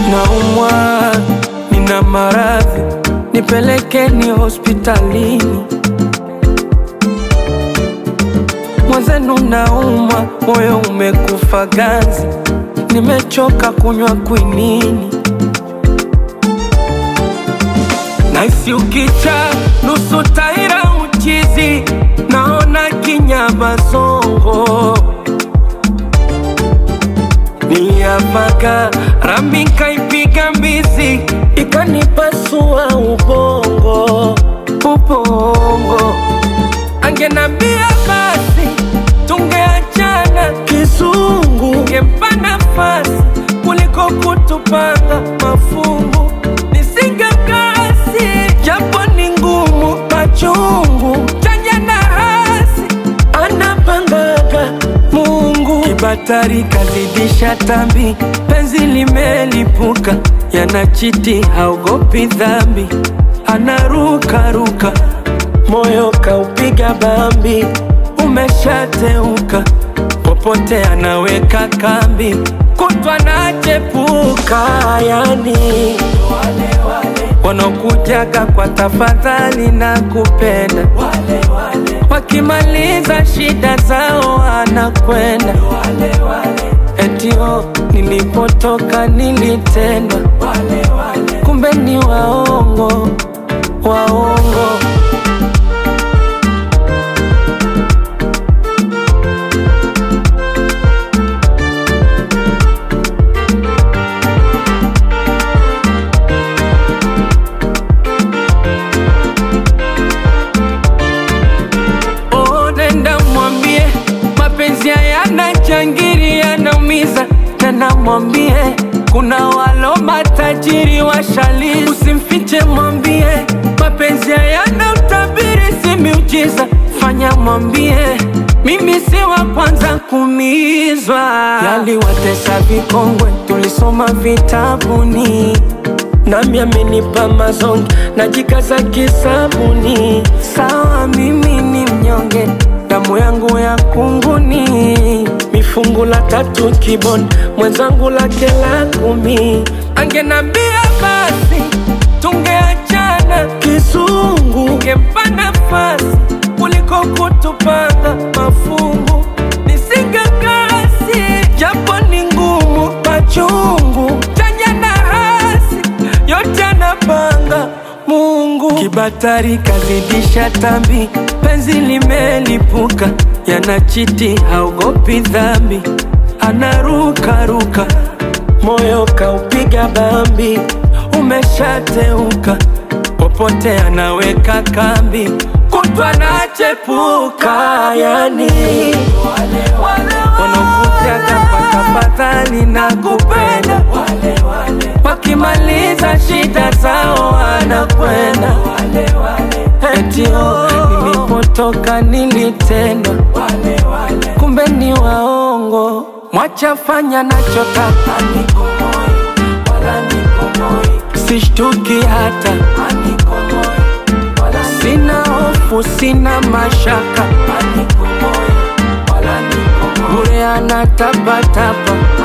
naumwa, nina maradhi, nipelekeni hospitalini. Mwenzenu naumwa, moyo umekufa ganzi, nimechoka kunywa kwinini. Naisi ukicha nusu taira uchizi, naona kinyama zongo Niliapaka rambi nkaipiga mbizi ikanipasua ubongo ubongo. Angenambia basi tungeachana kizungu, ngempa nafasi kuliko kutupanga mafungu. Nisingekasi japo ni ngumu, machungu chanya na hasi anapangaga Mungu. Kibatari kazidisha tambi, penzi limelipuka, yanachiti haogopi dhambi, anarukaruka, moyo kaupiga bambi, umeshateuka, popote anaweka kambi, kutwa nachepuka, yani wanaokujaga kwa tafadhali na kupenda wakimaliza shida zao anakwenda etio nilipotoka nilitendwa kumbe ni waongo waongo Oh, nenda mwambie mapenzi hayana jangiri, yanaumiza. Nenda mwambie kuna walo matajiri washalizi, usimfiche, mwambie mapenzi hayana utabiri, si miujiza. Fanya mwambie mimi si wa kwanza kuumizwa, yaliwatesa vikongwe, tulisoma vitabuni nami amenipa mazongi najikaza kisabuni. Sawa, mimi ni mnyonge, damu yangu ya kunguni, mifungu la tatu kiboni, mwenzangu lake la kumi. Angenambia basi tungeachana kizungu, ngempa nafasi kuliko kutupanga mafungu. Nisingekasi japo ni ngumu, machungu chanya na hasi yote anapanga Mungu. Kibatari kazidisha tambi, penzi limelipuka, yanachiti haogopi dhambi, anarukaruka, moyo kaupiga bambi, umeshateuka, popote anaweka kambi, kutwa nachepuka, yani wanakujaga kwa tafadhali na kupenda wakimaliza shida zao wanakwenda etio nilipotoka nilitendwa kumbe ni waongo mwachafanya nachotaka sishtuki hata sina hofu sina mashaka bure anatapatapa